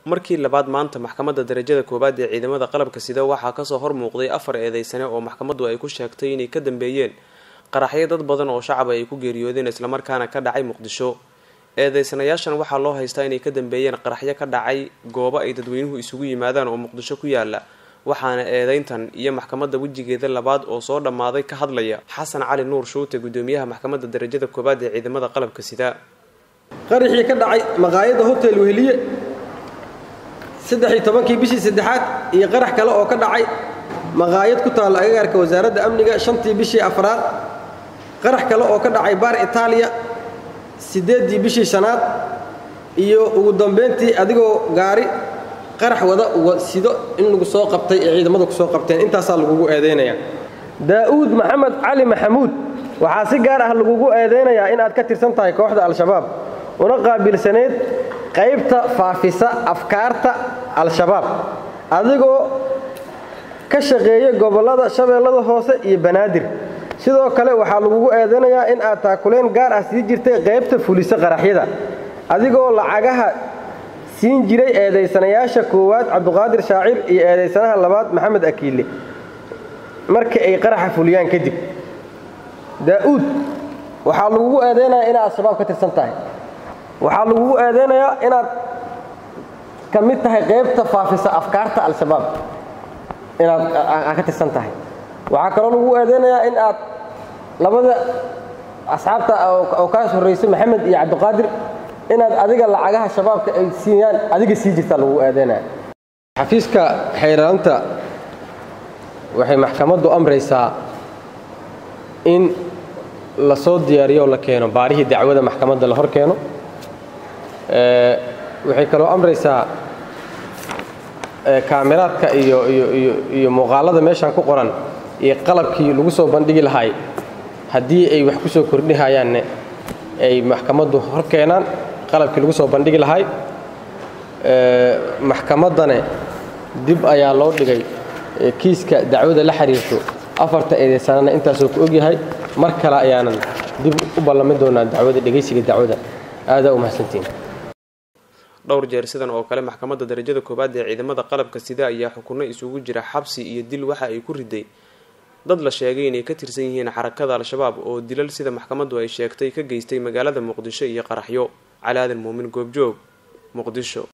markii labaad maanta maxkamadda darajada koowaad ee ciidamada qalabka sida waxaa kasoo hor muuqday afar eedeysane oo maxkamaddu ay ku sheegtay inay ka dambeeyeen qaraxyo dad badan oo shacab ay ku geeriyoodeen islamarkaana ka dhacay muqdisho eedeysanayaashan waxaa loo haystaa inay ka dambeeyeen qaraxyo ka dhacay goobo ay dadweynuhu isugu yimaadaan oo muqdisho ku yaala waxaana eedeyntan iyo maxkamadda wejigeeda labaad oo soo dhammaaday ka hadlaya xasan cali nuur shuute gudoomiyaha maxkamadda darajada koowaad ee ciidamada qalabka sida qaraxii ka dhacay maqaayadda hotel weheliye saddex-iyo tobankii bishii saddexaad iyo qarax kale oo ka dhacay maqaayad ku taalla agagaarka wasaaradda amniga shantii bishii afraad qarax kale oo ka dhacay baar itaaliya siddeeddii bishii shanaad iyo ugu dambayntii adigoo gaari qarax wada sido in lagu soo qabtay ee ciidamadu ku soo qabteen intaasaa lagugu eedaynayaa daa'uud maxamed cali maxamuud waxaa si gaar ah lagugu eedaynayaa in aad ka tirsan tahay kooxda al-shabaab una qaabilsaneyd qaybta faafisa afkaarta al-shabaab adigoo ka shaqeeya gobollada shabeellada hoose iyo banaadir sidoo kale waxaa lagugu eedanayaa in aad taakuleen gaar ah sii jirtay qaybta fulisa qaraxyada adigoo lacagaha siin jiray eedaysanayaasha koowaad cabduqaadir shaacir iyo eedaysanaha labaad maxamed akiille markii ay qaraxa fuliyaan kadib daa'uud waxaa lagugu eedaynayaa inaad al-shabaab ka tirsan tahay waxaa lagugu eedaynayaa inaad ka mid tahay qaybta faafisa afkaarta al-shabaab inaad ka tirsan tahay waxaa kaloo lagugu eedaynayaa in aad labada asxaabta oo kaas horraysay maxamed iyo cabdiqaadir inaad adiga lacagaha shabaabka ay siiyaan adiga sii jirtaa lagugu eedaynaya xafiiska xayraanta waxay maxkamaddu amraysaa in la soo diyaariyo oo la keeno baarihii dacwada maxkamadda la hor keeno waxay kaloo amraysaa kaamiraadka iyo iyo muuqaalada meeshaan ku qoran iyo qalabkii lagu soo bandhigi lahaay haddii ay wax ku soo kordhihayaanne ay maxkamaddu hor keenaan qalabkii lagu soo bandhigi lahaay maxkamaddane dib ayaa loo dhigay kiiska dacwada la xiriirto afarta eedeysanana intaasoo ku ogyahay mar kale ayaanan dib u ballamin doonaa dacwada dhegaysiga dacwada aadaa u mahadsantiin dhowr jeer sidan oo kale maxkamadda darajada koowaad ee ciidamada qalabka sida ayaa xukunno isugu jira xabsi iyo dil waxa ay ku riday dad la sheegay inay ka tirsan yihiin xarakada al-shabaab oo dilal sida maxkamaddu ay sheegtay ka geystay magaalada muqdisho iyo qaraxyo cali aadan muumin goobjoog muqdisho